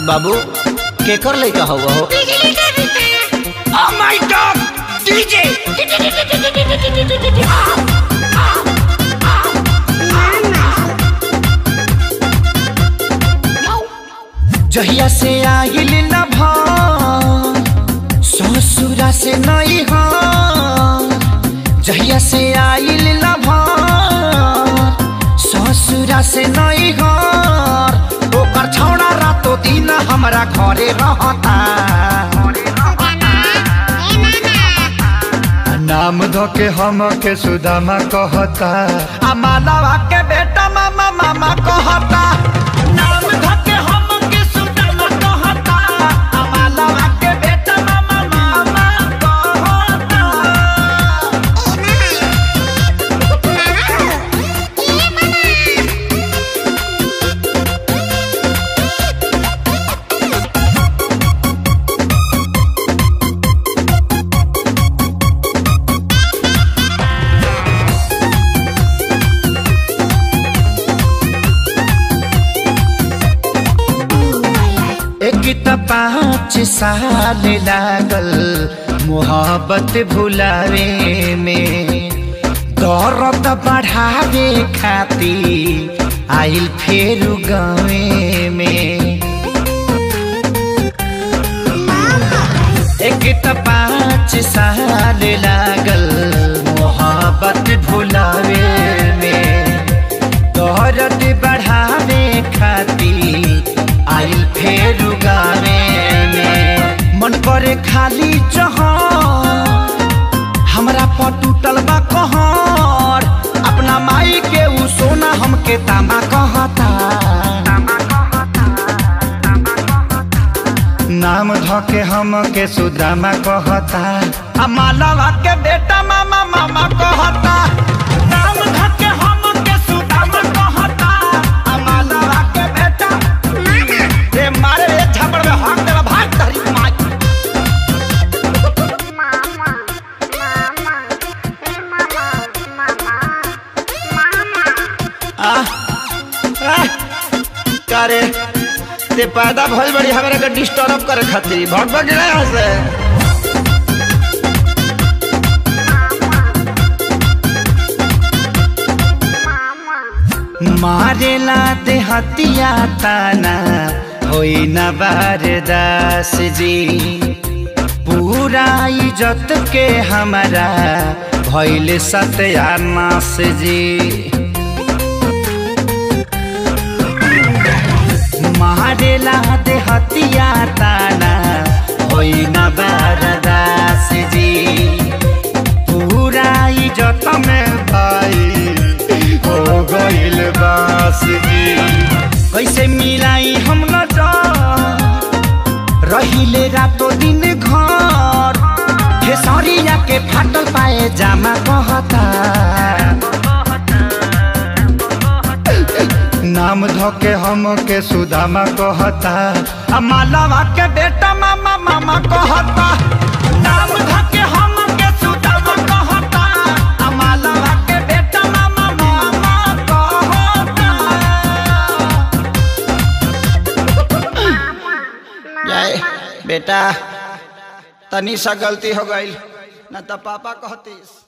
बाबू केकर लइका हवा हो Oh my god! DJ! जहिया से आइल न भान ससुरा से नहीं हाँ जहिया से आइल न भान ससुरा से नहीं हाँ ओकर छौड़ा रातो दिन हमरा घरे रहता नाम धो के हम के सुदामा कहता आ मालवा के बेटा मामा मामा कहता नाम धो के हम के सुदामा कहता आ मालवा के बेटा मामा मामा कहता एक त पाँच साल लागल मोहब्बत भुलावे में दौरत बढ़ावे खाती आइल फेर गावे में एक त पाँच साल लागल मोहब्बत भुलावे में दौरत बढ़ावे खाती आइल फेर गावे में मन करे खाली जह हमरा पर टूटल बा कहर अपना माई के उ सोना हमके तामा कहता नाम धके हम के सुदामा कहता आ मालवा के बेटा मामा मामा कहता नाम धके हम के सुदामा कहता आ मालवा के बेटा रे मारे रे झपड़ में हाथ देला भाग तहरी माई आ आ करे ते पैदा भइल बड़ी हमरा के डिस्टर्ब करे खातिर भग भग गया यहाँ से मारेला ते हतिया ताना होई न बारदास जी पूरा इज्जत के हमारा भइल सत्यानाश जी मारेला दे हतिया ताना होई न बारदास जी पूरा इज्जत में भाई हो गइल बास जी कैसे मिलाई हम न जा रहिले रातो दिन घर खेसरिया के फाटल पाए जामा कहता नाम धोके हम के सुदामा कहता आ मालवा के बेटा मामा मामा कहता नाम धोके हम के सुदामा कहता आ मालवा के बेटा मामा मामा कहता जाए बेटा तनी सा गलती हो गई ना तो पापा कहतीस